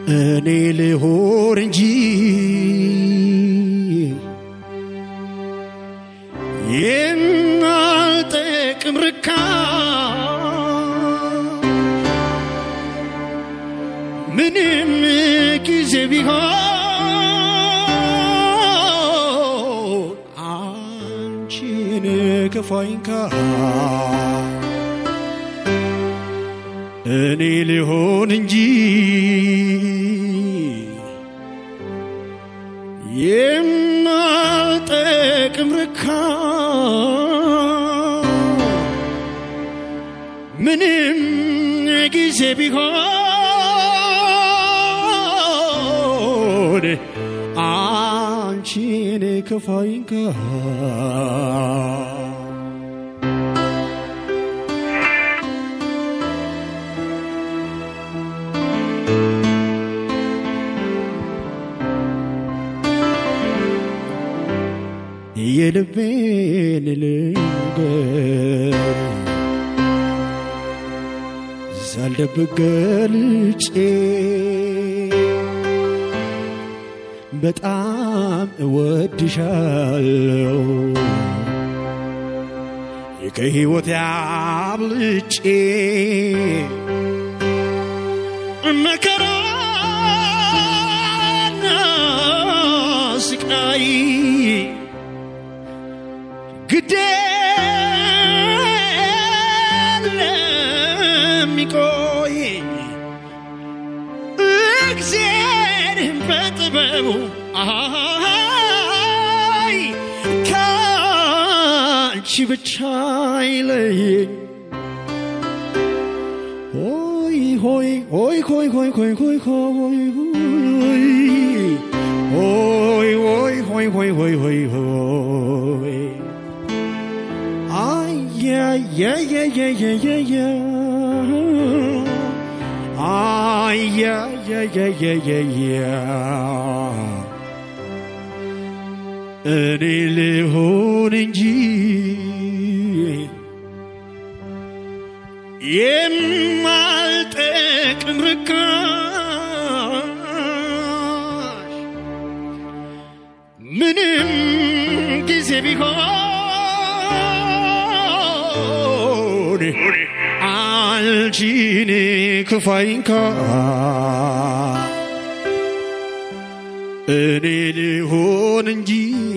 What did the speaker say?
እኔ ልሆን እንጂ የማልጠቅም ርካ ምንም ጊዜ ቢሆን አንቺን ክፋይንካ እኔ ልሆን እንጂ የማልጠቅም ርካ ምንም ጊዜ ቢሆን አንቺን ክፋይንካ የልቤን ልንገር ሳልደብቅ ገልጬ በጣም እወድሻለሁ ከሕይወት ያብልጬ መከራና ስቃይ ግዴ ለሚቆይ እግዚአብሔርን በጥበቡ አይ ከአንቺ ብቻ አይለየኝ ሆይ ሆይ ሆይ ሆይ ሆይ ሆይ ሆይ ሆይ ሆይ ሆይ ሆይ ሆይ ሆይ ሆይ ሆይ አይ ያ ያ ያ ያ ያ ያ ያ አይ ያ ያ ያ ያ ያ ያ እኔ ልሆን እንጂ የማልጠቅም ርካሽ ምንም ጊዜ ቢሆን አንቺን ክፋይንካ እኔ ልሆን እንጂ